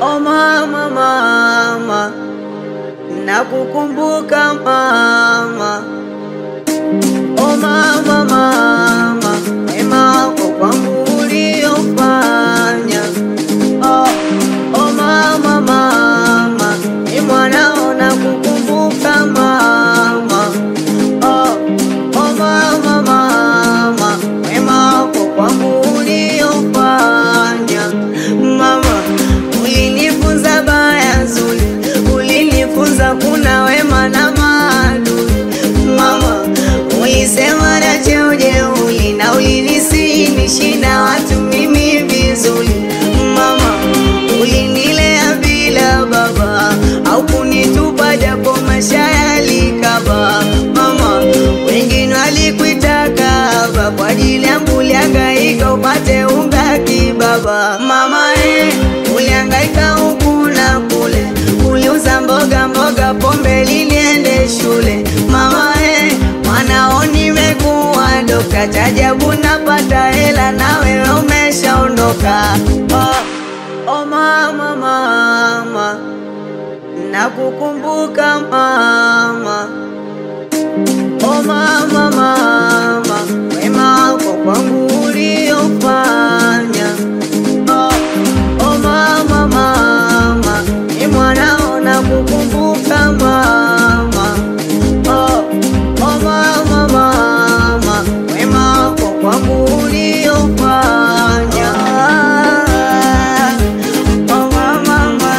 Oh mama, mama, nakukumbuka mama. Oh mama, mama, wema wako kwangu uliofanya. Oh, oh mama, mama, ni mwanao nakukumbuka mama. Oh, oh mama, mama, wema wako kwangu uliofanya. Mama, ulinifunza baya zuri, ulinifunza kuna wema na maadui. Mama, ulisema na cheo jeuli na ulinisihi na watu mimi vizuri. Mama, ulinilea bila baba au kunitupa japo maisha yalikaba. Mama, wengine walikuitaka haba kwa ajili yangu ulihangaika upate unga kibaba. Mama eh, ulihangaika huku na kule, uliuza mboga mboga, pombe liniende shule. Mama eh, mwanao nimekuwa dokta, chajabu napata hela na wewe umeshaondoka. Oh, oh mama, mama, nakukumbuka mama. Oh mama, mama, wema wako kwangu uliofanya. Oh, oh mama, mama, ni mwanao nakukumbuka mama. Oh, oh mama, mama, wema wako kwangu uliofanya. Oh mama, mama.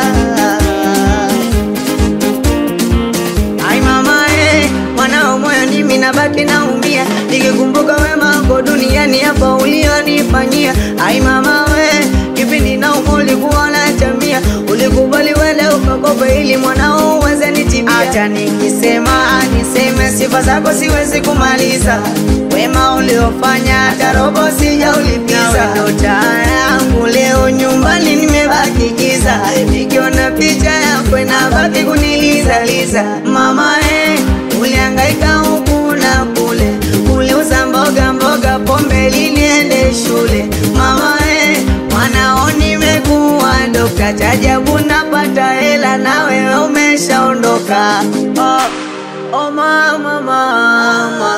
Ai mama eh, mwanao moyo nimi nabaki naumia nikikumbuka wema wako duniani hapa ulionifanyia. Ai mama we, kipindi na ulikuwa unatamia, ulikubali wende ukakopa ili mwanao uweze nitimia. Acha nikisema niseme sifa zako siwezi kumaliza, wema uliofanya hata robo sijaulipiza. Ndo taa yangu leo nyumbani nimebaki giza, nikiona picha yako inabaki kunilizaliza. Mama eh, ulihangaika huku na kule, uliuza mboga mboga, pombe liniende shule. Mama eh, mwanao nimekuwa dokta, chajabu napata hela na wewe umeshaondoka. Oh, oh mama, mama,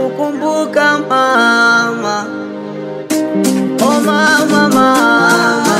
nakukumbuka mama. Oh mama, mama,